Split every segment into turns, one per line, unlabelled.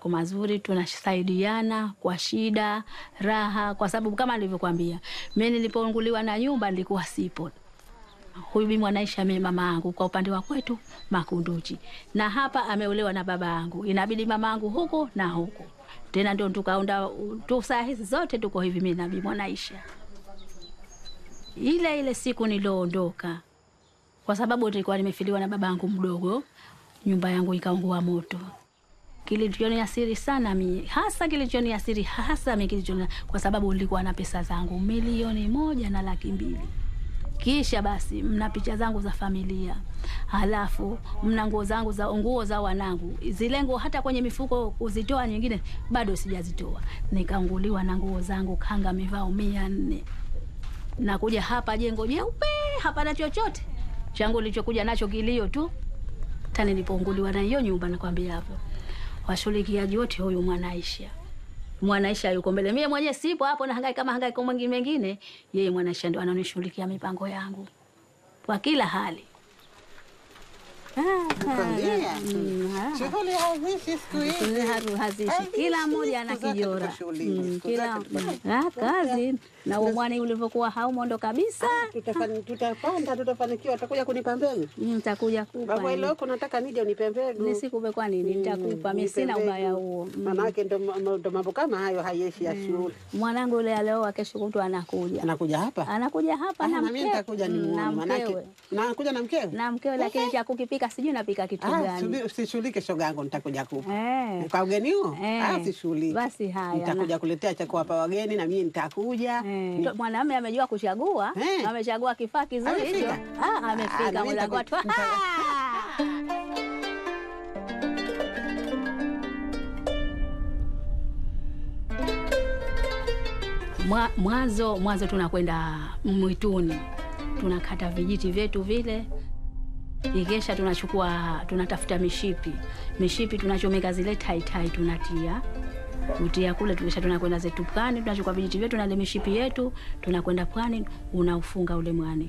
yako mazuri, tunasaidiana kwa shida, raha, kwa sababu kama nilivyokuambia, mimi nilipounguliwa na nyumba nilikuwa sipo huyu bibi Mwanaisha mimi mama yangu kwa upande wa kwetu Makunduchi, na hapa ameolewa na baba yangu, inabidi mama yangu huku na huku tena, ndio tukaunda tu, saa hizi zote tuko hivi, mimi na bibi Mwanaisha. Ile ile siku nilioondoka, kwa sababu nilikuwa nimefiliwa na baba yangu mdogo, nyumba yangu ikaungua moto. Kilichoniasiri sana mi hasa, kilichoniasiri hasa mi kilichoni, kwa sababu nilikuwa na pesa zangu milioni moja na laki mbili kisha basi mna picha zangu za familia, halafu mna nguo zangu za nguo za wanangu, zile nguo hata kwenye mifuko kuzitoa nyingine bado sijazitoa. Nikaunguliwa na nguo zangu, kanga mivao mia nne. Nakuja hapa jengo jeupe, hapana chochote changu nilichokuja nacho kilio tu. Tani nilipounguliwa na hiyo nyumba, nakwambia hapo washughulikiaji wote, huyu Mwanaisha Mwanaisha yuko mbele, mie mwenyewe sipo hapo, na hangaika kama hangaika mwingine mengine. Yeye Mwanaisha ndo ananishughulikia mipango yangu kwa kila hali.
Nakwambia.
Mm, ah.
Shughuli haziishi siku hizi.
Haru- haziishi,
Haziishi,
kila mmoja ana
siku zake
kijora
tuko shuleni,
Mm,
siku
kila
zake tuko
mm, ah, kazi na umwani ulivyokuwa haumondo kabisa.
Tutafani- Tutapanda, tutafanikiwa. Utakuja kunipa mbegu
Nitakuja kupa
baba, ile huko nataka nije unipe mbegu.
nisikupe, kwa nini? Nitakupa mimi, sina
Nipe
ubaya
mbegu.
huo. Mm.
Manake ndo ma- ndo mambo kama hayo hayeshi ya shule.
Mwanangu yule alioa, kesho kutwa anakuja,
Anakuja hapa
anakuja hapa
Ah,
na
na mimi
mke-
nitakuja
Mm,
nimuone,
na
manake
mkewe
nakuja na mkewe.
na mkewe, lakini cha kukipika sijui napika kitu
Ah,
gani.
subi- usishughulike shoga yangu, nitakuja kupa
Eh.
kwa ugeni huo.
Eh.
Ah, usishughulike.
Basi haya,
nitakuja kuletea cha kuwapa wageni na mimi nitakuja.
Eh,
Ni-
mwanamume amejua kuchagua,
Eh.
amechagua kifaa kizuri hicho.
Amefika?
Ah,
Ah, na
amefika
mimi
mlango watu.
nitaku- nita-
Mwa- Mwanzo mwanzo tunakwenda mwituni, tunakata vijiti vyetu vile, ikesha tunachukua tunatafuta mishipi, mishipi tunachomeka zile taitai, tunatia kutia kule, tukisha tunakwenda zetu pwani, tunachukua vijiti vyetu na ile mishipi yetu, tunakwenda pwani, unaufunga ule mwani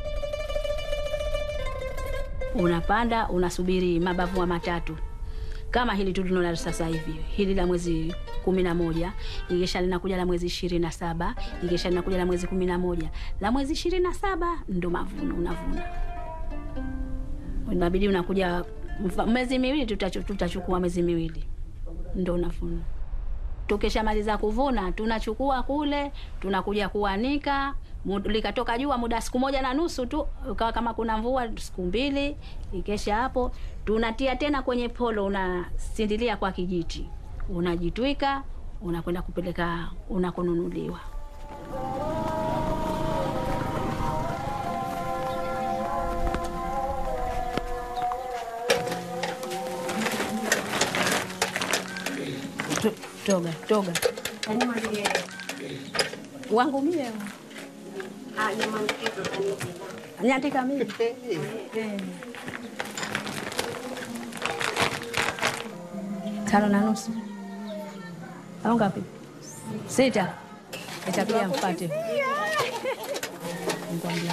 unapanda unasubiri mabavu wa matatu kama hili tu tunaona sasa hivi, hili la mwezi kumi na moja ikisha linakuja la mwezi ishirini na saba ikisha linakuja la mwezi kumi na moja la mwezi ishirini na saba ndo mavuno unavuna, inabidi unakuja mfa- mwezi miwili, tutachu- tutachukua mwezi miwili ndo unavuna. Tukishamaliza kuvuna tunachukua kule, tunakuja kuanika. Mu- Likatoka jua muda siku moja na nusu tu, ukawa kama kuna mvua siku mbili. Ikesha hapo tunatia tena kwenye polo, unasindilia kwa kijiti, unajitwika, unakwenda kupeleka unakonunuliwa. To- Toga toga wangu mie nyandika mimi Eh. tano na nusu au ngapi? Sita. Itakuja mpate Nikwambia.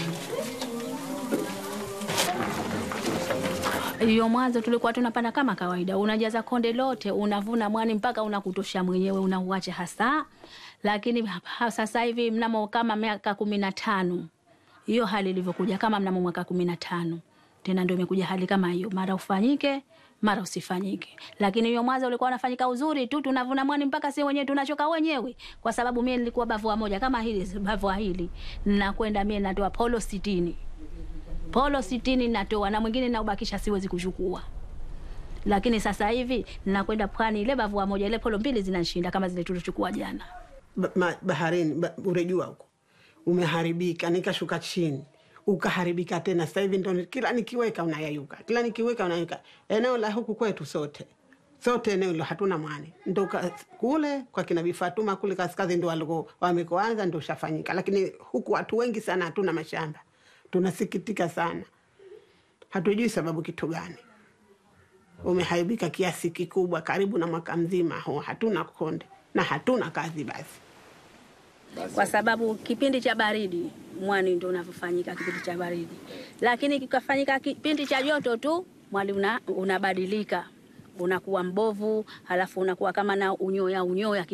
hiyo mwanzo tulikuwa tunapanda kama kawaida, unajaza konde lote, unavuna mwani mpaka unakutosha mwenyewe, unauacha hasa. Lakini ha- sasa hivi mnamo kama miaka kumi na tano hiyo hali ilivyokuja, kama mnamo mwaka kumi na tano tena ndio imekuja hali kama hiyo, mara ufanyike mara usifanyike. Lakini hiyo mwanzo ulikuwa unafanyika uzuri tu, tunavuna mwani mpaka si wenyewe tunachoka wenyewe, kwa sababu mie nilikuwa bavua moja kama hili bavua hili, nakwenda mie natoa polo sitini polo sitini natoa na mwingine naubakisha, siwezi kuchukua. Lakini sasa hivi nakwenda pwani, ile bavua moja ile polo mbili zinanishinda kama zile tulichukua jana.
ba, ma, baharini ba, urejua huko umeharibika, nikashuka chini ukaharibika tena. Sasa hivi ndo kila nikiweka unayayuka, kila nikiweka unayayuka. Eneo la huku kwetu sote sote eneo hilo hatuna mwani, ndo ka- kule kwa kina Bifatuma kule kaskazi ndo waliko wamekoanza ndo ushafanyika, lakini huku watu wengi sana hatuna mashamba. Tunasikitika sana, hatujui sababu kitu gani umeharibika kiasi kikubwa, karibu na mwaka mzima huu hatuna konde na hatuna kazi basi
kwa sababu kipindi cha baridi mwani ndo unavyofanyika kipindi cha baridi, lakini kikafanyika kipindi cha joto tu mwani una, unabadilika unakuwa mbovu, halafu unakuwa kama na unyoya unyoya